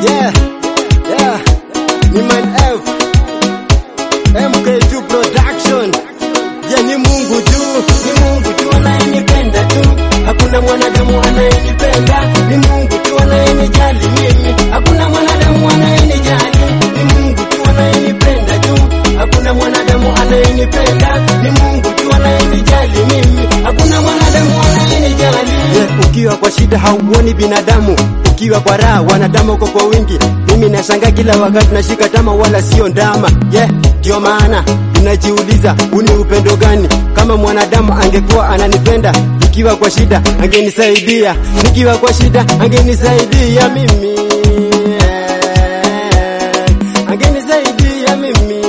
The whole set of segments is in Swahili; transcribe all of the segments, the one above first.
Yeah, yeah, ni Man F MK2 Production. Yeah, ni Mungu tu, Ni Mungu tu anayenipenda tu, hakuna mwanadamu anayenipenda. Ni Mungu tu anayenijali mimi, hakuna mwanadamu anayenijali. Ni Mungu tu anayenipenda tu, hakuna mwanadamu anayenipenda. Ni Mungu tu anayenijali mimi, hakuna mwanadamu anayenijali. yeah, ukiwa kwa shida hauoni binadamu, ukiwa kwa raha wanadamu uko kwa wingi. Mimi nashangaa kila wakati nashika tama, wala sio ndama. Yeah, ndio maana ninajiuliza huu ni upendo gani? Kama mwanadamu angekuwa ananipenda nikiwa kwa shida angenisaidia, nikiwa kwa shida angenisaidia mimi angenisaidia mimi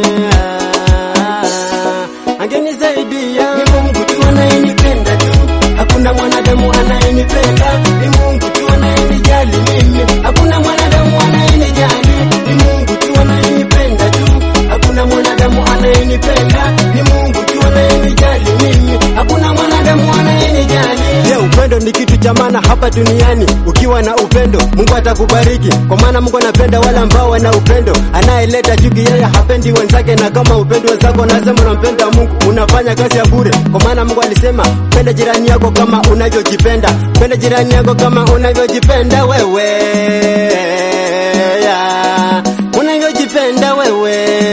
angenisaidia Ni Mungu tu anayenipenda tu, hakuna mwanadamu anayenipenda. Ni Mungu tu anayenijali mimi, hakuna mwanadamu anayenijali. Ni Mungu tu anayenipenda tu, hakuna mwanadamu anayenipenda. Ni Mungu tu anayenijali mimi, hakuna mwanadamu anayenijali. Je, upendo ni kitu cha maana hapa duniani. Ukiwa na upendo, Mungu atakubariki, kwa maana Mungu anapenda wale ambao wana upendo. Anayeleta chuki, yeye hapendi wenzake, na kama upendi wenzako, nasema unampenda Mungu, unafanya kazi ya bure, kwa maana Mungu alisema penda jirani yako kama unavyojipenda, penda jirani yako kama unavyojipenda wewe, yeah. unavyojipenda wewe,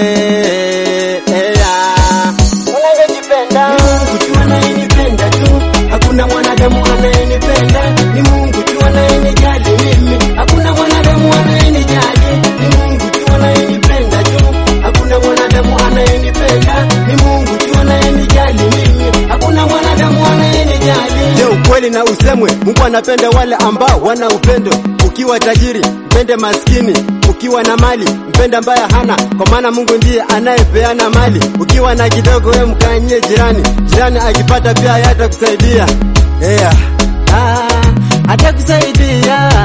yeah. unavyojipenda Ni Mungu tu anayenipenda tu, hakuna mwanadamu anayenipenda. Ni Mungu tu anayenijali mimi, hakuna mwanadamu anayenijali. Ni Mungu tu anayenipenda tu, hakuna mwanadamu anayenipenda. Ni Mungu tu anayenijali mimi, hakuna mwanadamu anayenijali. Je, ukweli na usemwe, Mungu anapenda wale ambao wana upendo. Ukiwa tajiri, mpende maskini. Ukiwa na mali, mpende ambaye hana, kwa maana Mungu ndiye anayepeana mali. Ukiwa na kidogo, wewe mkanyie jirani, jirani akipata pia yeye atakusaidia. Yeah. Ah, atakusaidia